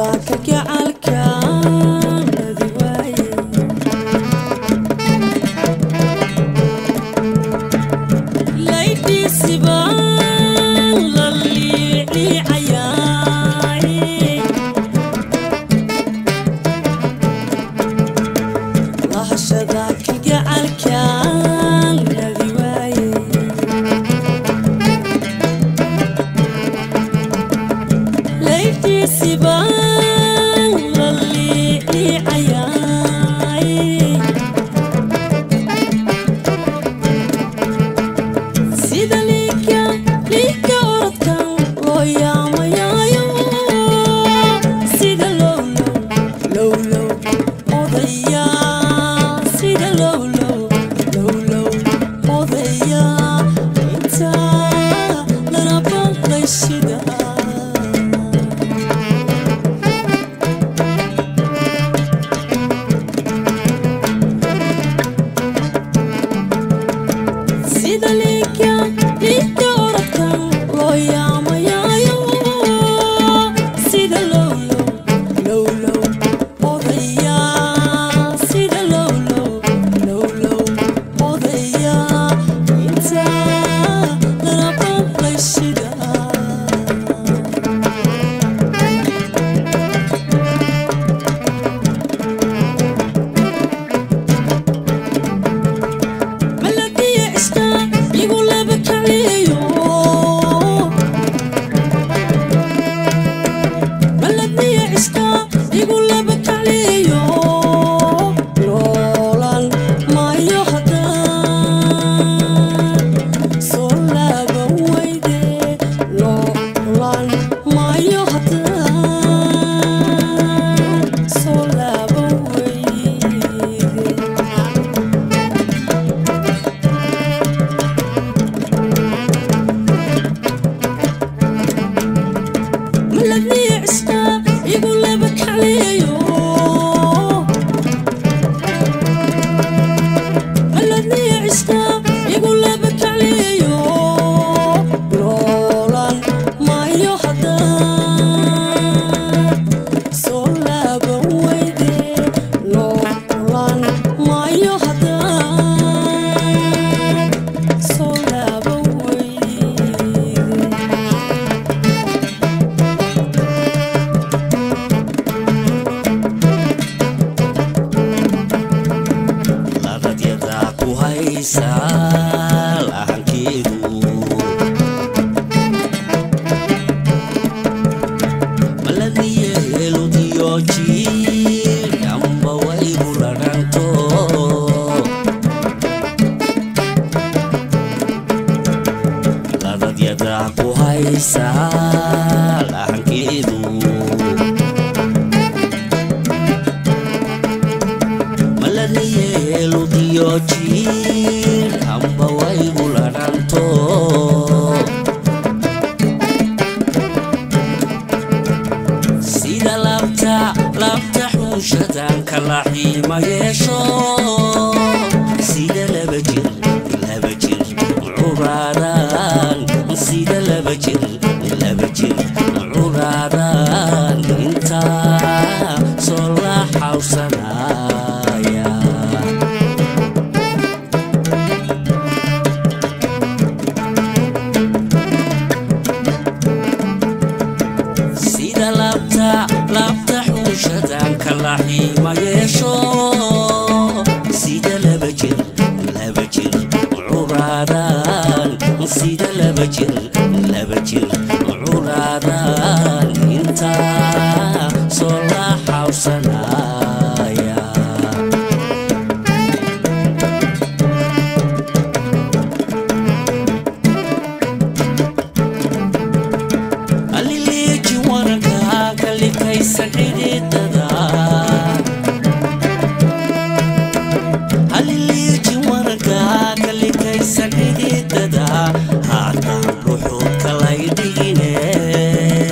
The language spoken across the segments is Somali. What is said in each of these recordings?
xididada haatan ruxuu kalay dhigine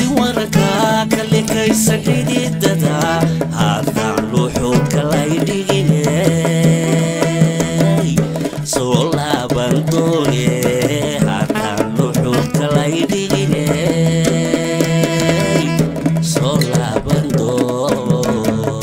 warka kalikaysa xididada haddaan luuxuudka lay dhiginay soo laaban doone haddaan luuxuudka lay dhiginay soo laaban doon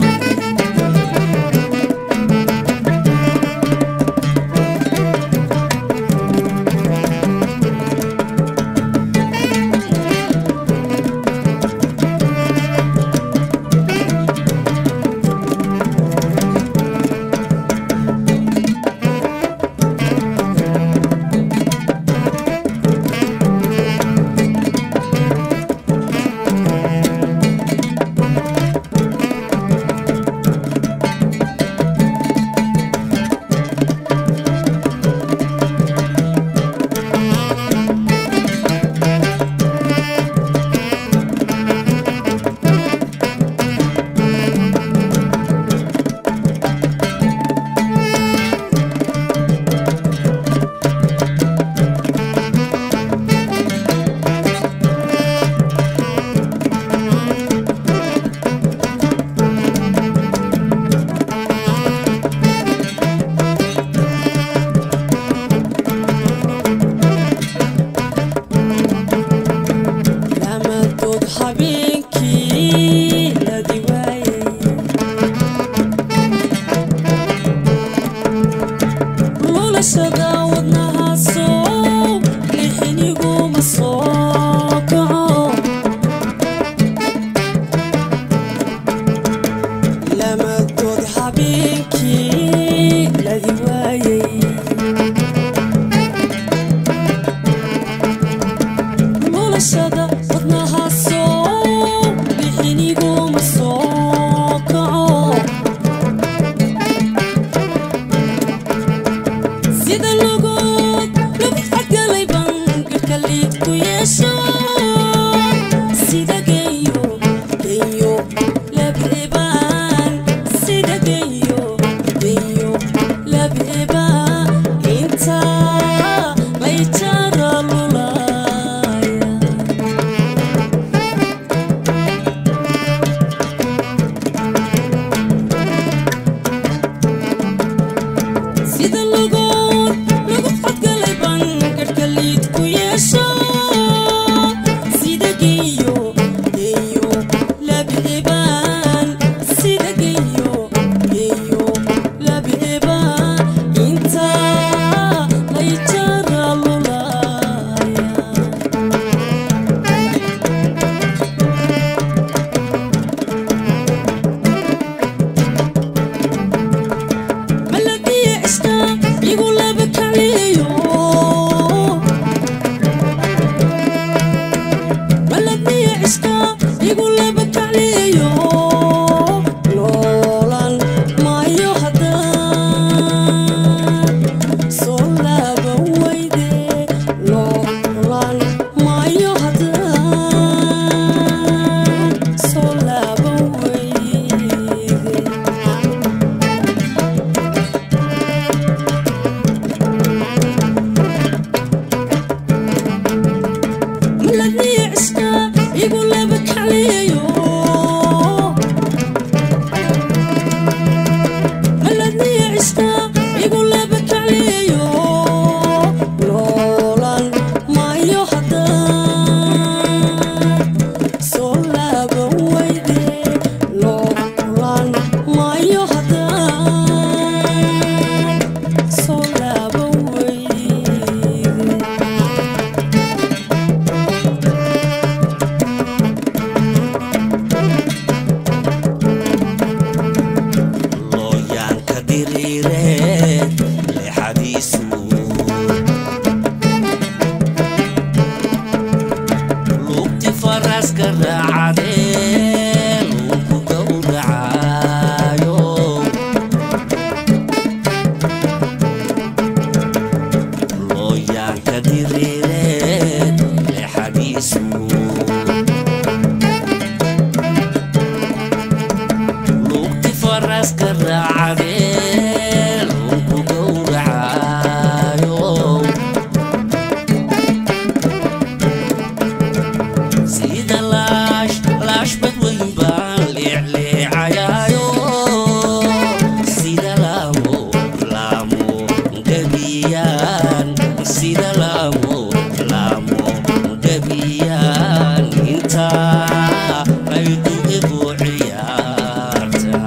aydu igu ciyaarta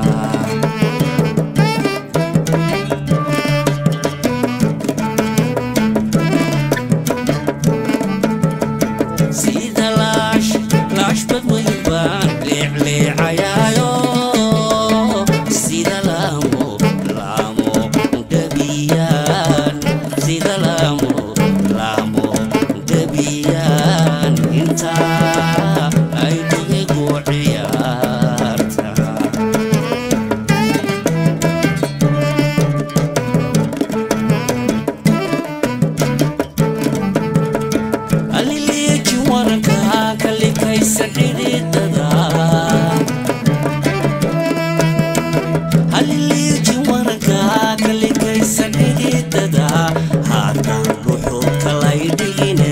sida laash laashbad weyn baan leecleecayaayo sida laamo laamo dhabiyaan sida laamo laamo dhabiyaan intaa aydu igu ciyaarta aliliiji waranka kalikaysa xidhiidada aliliiji waranka kalikaysa xidhiidada haatan wuxuu kalay dhigine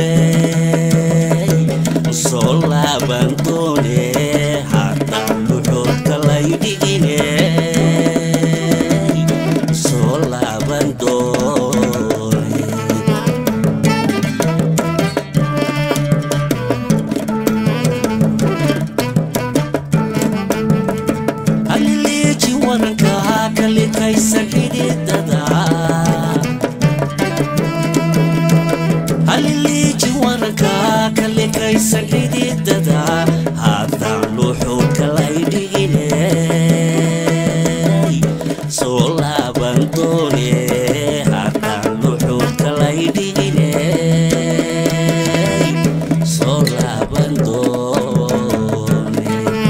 soo laaban doone haatan wuxuu kalay dhigine soo laaban doone aliliiji waranka kalikaysa xidhiidada aliliiji waranka kalikaysa xidhiidada haatan wuxuu kalay dhigine soo laaban doone haatan wuxuu kalay dhigine soo laaban doone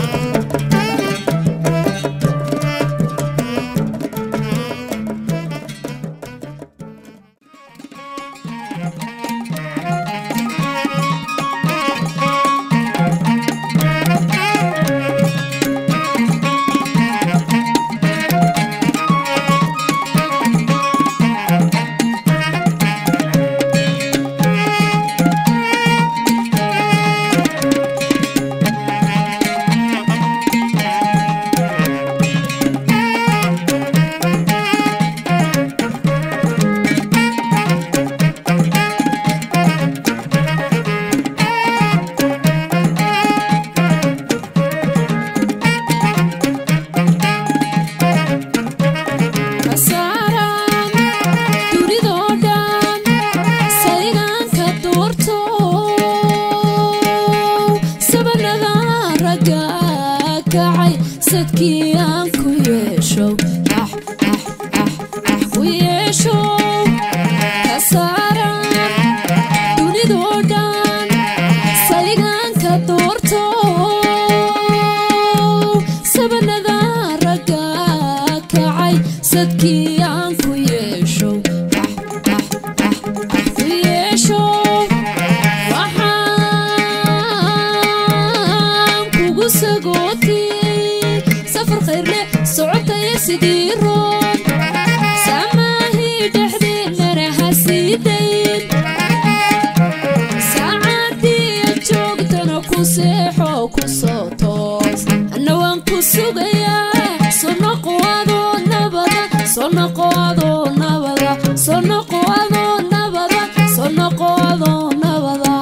kasaaran dunidoo dhan saygaanka duurto sabanada ragga kacay sadkii aan ku yeesho ah ah ah ah ku yeesho kasaaran dunidoo dhan saygaanka duurto sabanada ragga kacay sadkii aan ku yeesho ah ah ah ah ku yeesho waxaan kugu sagootiyey safar khayrle socotaya sidii roon saamaahii dhexdeennana hasiidayn saacadii joogtana ku seexo ku soo toos anna waan ku sugayaa soo noqo adoo nabada soo noqo adoo nabada soo noqo adoo nabada soo noqo adoo nabada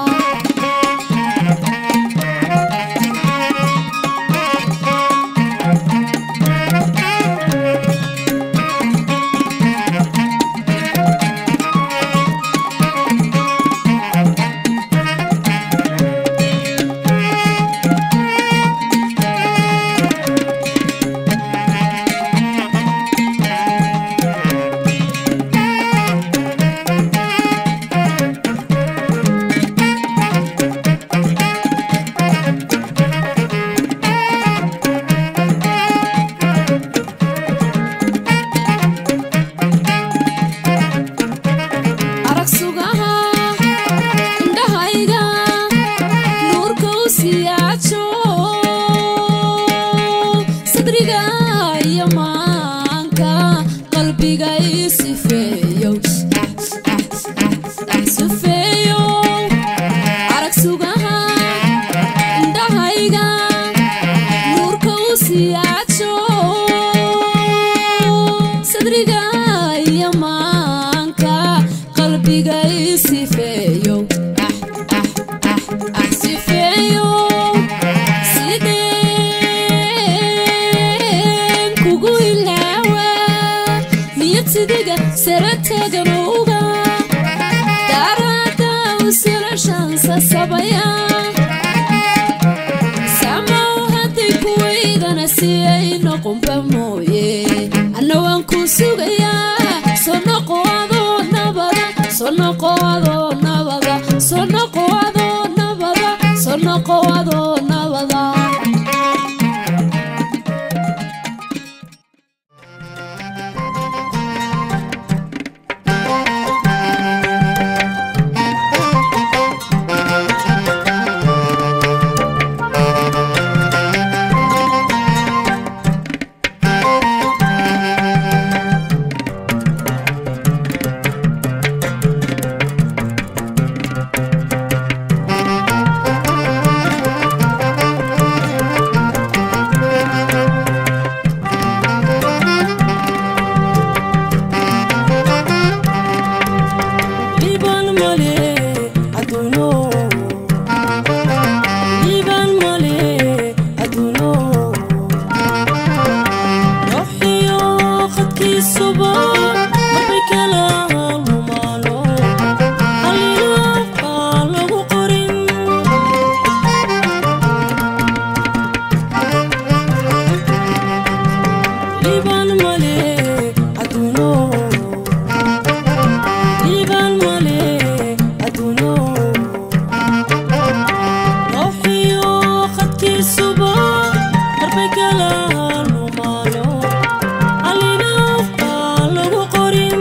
siiyeyna qumba mooye anna waan ku sugayaa soo noqo adoo nabada soo noqo adoo nabada soo noqo adoo nabada soo noqo adoo nabada Liban male aduno Liban male aduno Ruuxiyo khadkiisuba marbay kala lumaano Halilaaqa lagu qorin Liban male aduno Liban male aduno Ruuxiyo khadkiisuba marbay kala lumaano Halilaaqa lagu qorin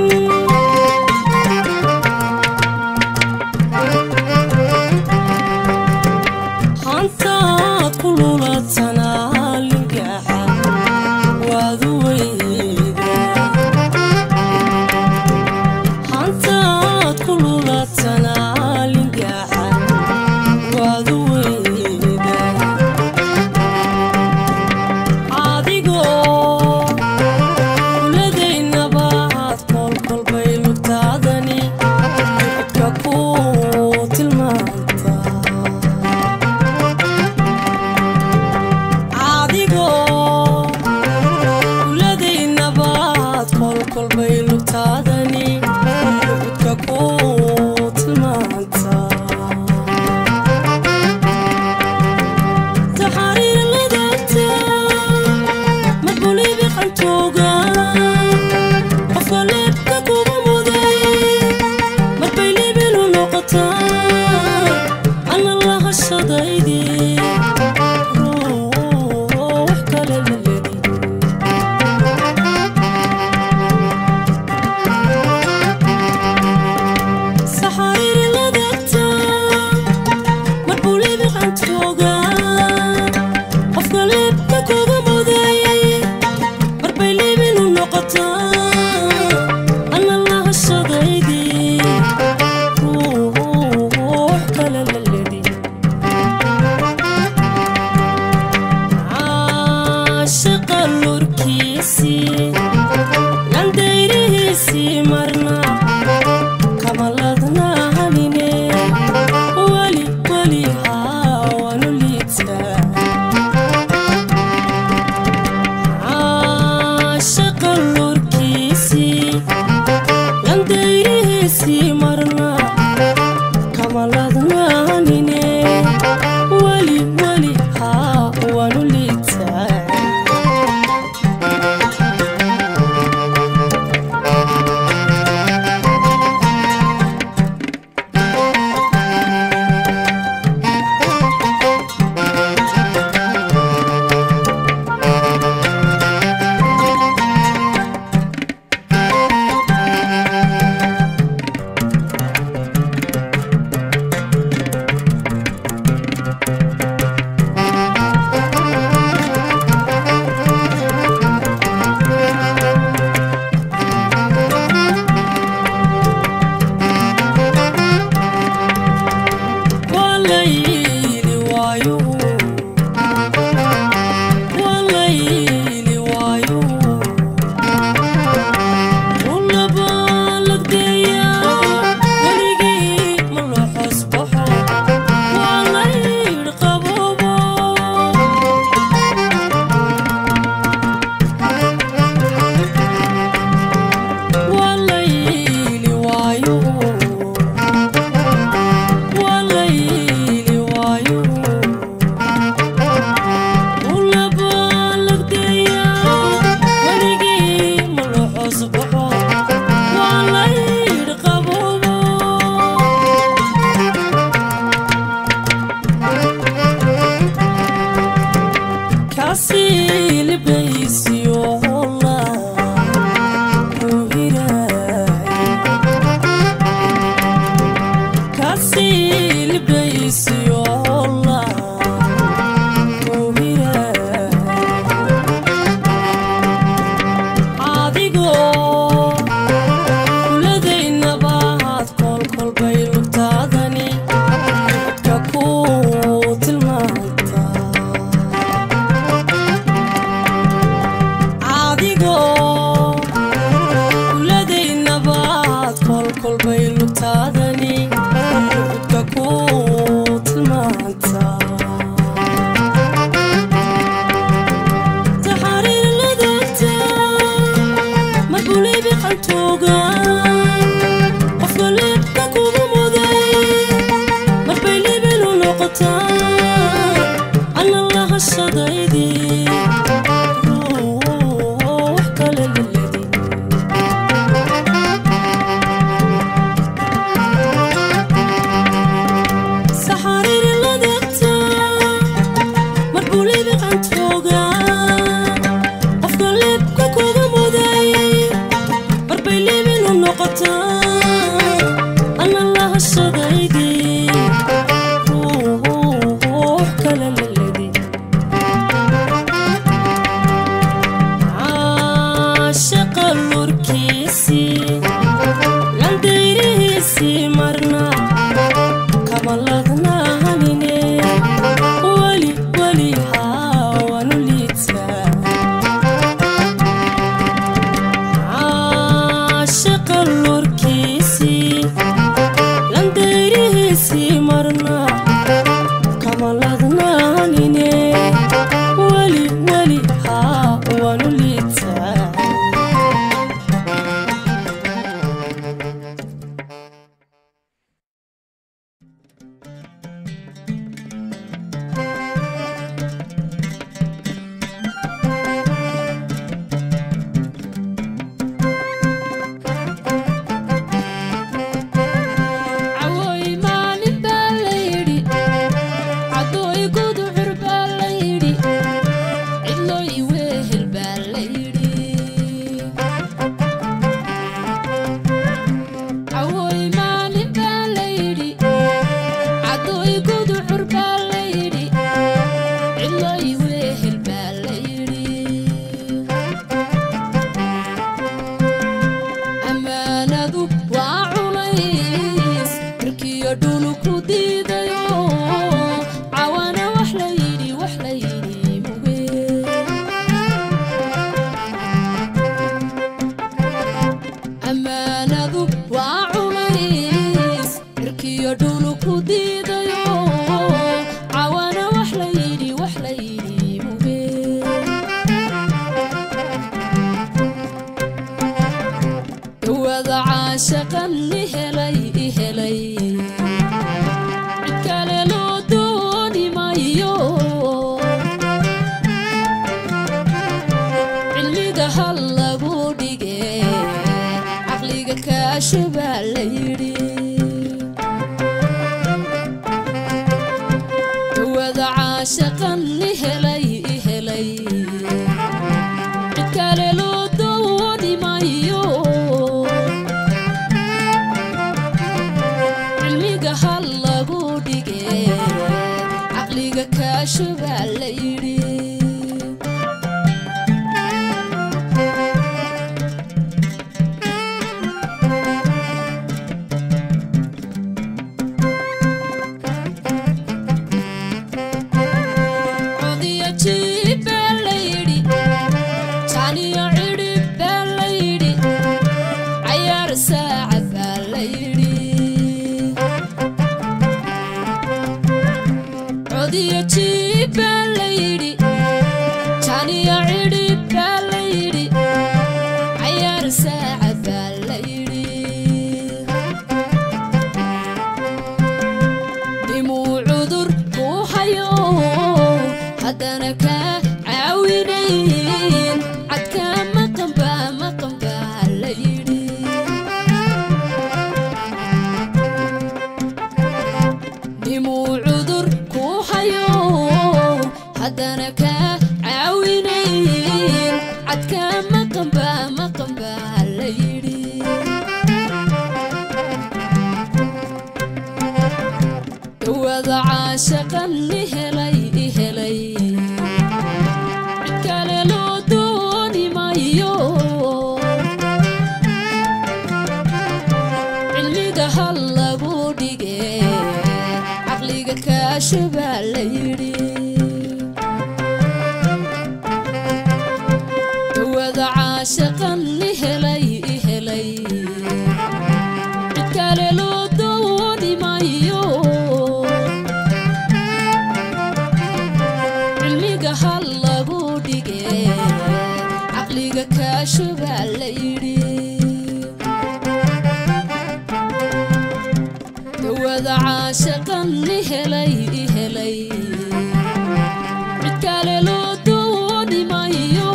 hantaad ku lulatana lingaxa waad u weyn kaasii libaysiyo holla ruhiraay kaasii libaysiyo holla ruhiraay adigoo kuladaynabaad kolkolbay lugtaadani dadka ku tilmaanta adigoo kuladaynabaad kolkolbay lugtaadani dadka ku tilmaanta taxariir ladagta marbulibi qantooga qofka leebka kugu muday marbay libilu noqotaa ana lahashadaydii ruux kale laledin saxariiri ladagta marbulibi qantooga qofka leebka kuga muday marbay liibinu noqotaa ana lahashadaydii ruux kale laledin caashaqa lurkiisii landayrihiisii marna kama ladnaanine weli weli haawanu liitaa caashaqa lurkiisii landayrihiisii marna kama ladnaanine weli weli haawanu liitaa cawooy maalin baa la yidhi caddooy guducur baa la yidhi cidlooy wehel baa la yidhi cawooy maalin baa la yidhi caddooy guducur baa la yidhi cidlooy wehel baa la yidhi ammaanadu waa culays markiyo dhulu ku diidayo cawana wax la yidhi wax la yidhi muge ammaanadu waa culays markiyo dhulu ku diidayo cawana wax la yidhi wax la yidhi muge dawada caashaqan ihelay ihelay cid kale loo dooni mayo cilmiga hal lagu dhige caqliga kaasho baa la yidhi dawada caashaqan ihelay ihelay cid kale loo dooni mayo cilmiga hal lagu dhige caqliga kaasho baa la yidhi codiyo jiib baa la yidhi jaaniyo cidhib baa la yidhi cayaar saaca baa la yidhi codiyo jiib baa la yidhi jaaniyo cidhib baa la yidhi cayaar saaca baa la yidhi dhimuu cudur ku hayo haddana kaa caawinayn cadkaa maqanba maqanba la yidhi dhimuu cudur ku hayo haddana kaa caawinayn cadka maqanba maqanba la yidhi dawada caashaqan ihelay ihelay cid kale loo dooni mayo cilmiga hal lagu dhige caqliga kaashabaa la yidhi dawada caashaqan ihelay ihelay cid kale loo dooni mayo cilmiga hal lagu dhige caqliga kaashabaa la yidhi dawada caashaqan ihelay ihelay cid kale loo dooni mayo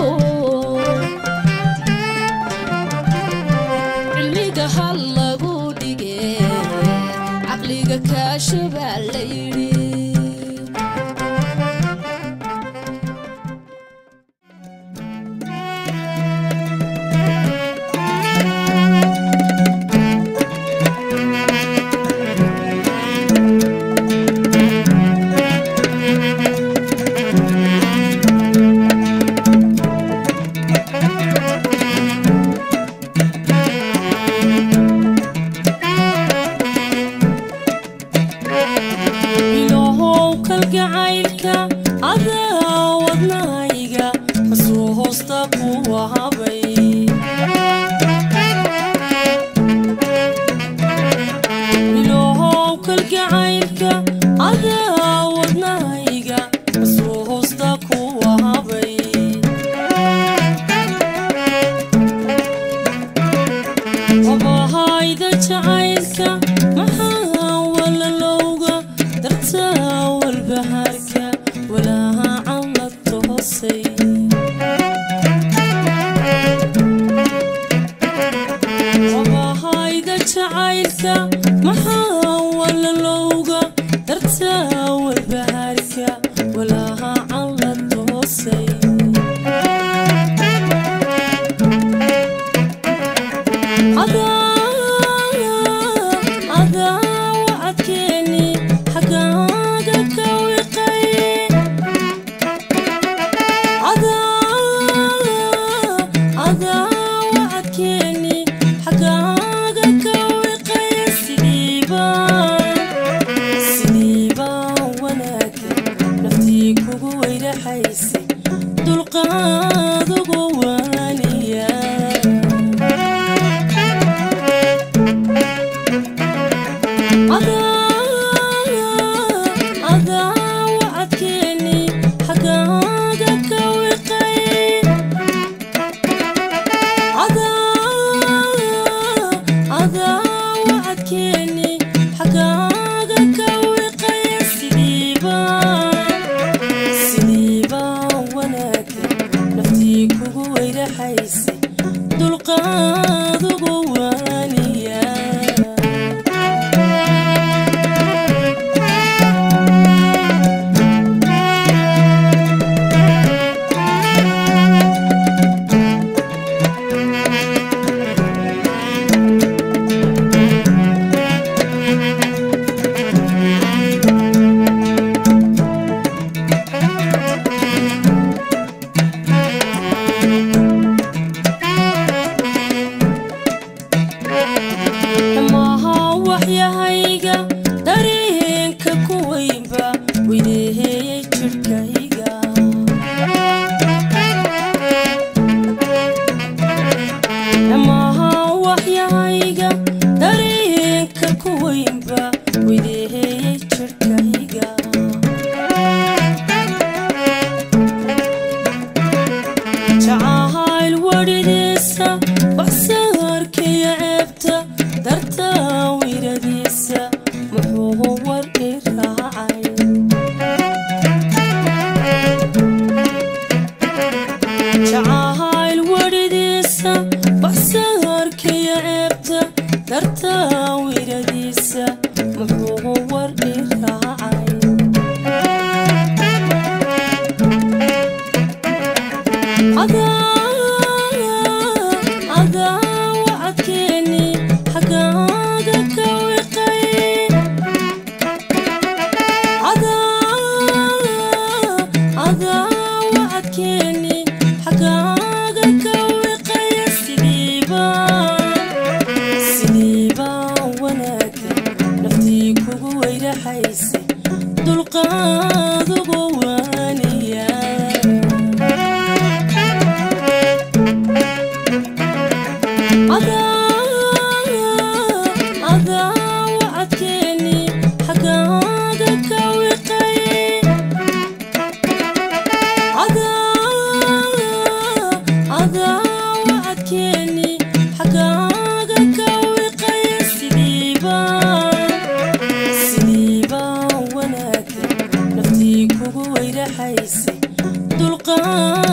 cilmiga hal lagu dhige caqliga kaashabaa la yidhi ilaahow kalgacaylka adaa wadnahayga hasuu hoosta kuwa habay ilaahow kalgacaylka adaa wadnahayga hasuu hoosta kuwa habay habahayda jacaylka maxaa walalowga dartaa walbahaarka walaaha cawlad toosay habahayda jacaylka maxaa walalowga dartaa walbahaarka walaaha cawlad toosay adaa wacadkeeni xagaaga ka wiqay adaa wacadkeeni xagaaga ka wiqay sidiibaan sidiibaan wanaaga naftii kugu weyraxaysay dulqaad ugu waaniya adaa wacadkeeni xagaaga ka wiqay adaa wacadkeeni xagaaga ka wiqay sidiibaan sidiibaan wanaaga naftii kugu adaa wacadkeeni xagaaga ka wiqay adaa wacadkeeni xagaaga ka wiqay sidiiba sidiiba wanaagga naftii kugu weyraxaysay dulqaadugu waaniya adaa wacadkeeni xagaaga ka wiqay adaa wacadkeeni xagaaga ka wiqay sidiiba sidiiba wanaagga naftii kugu weyraxaysay dulqaad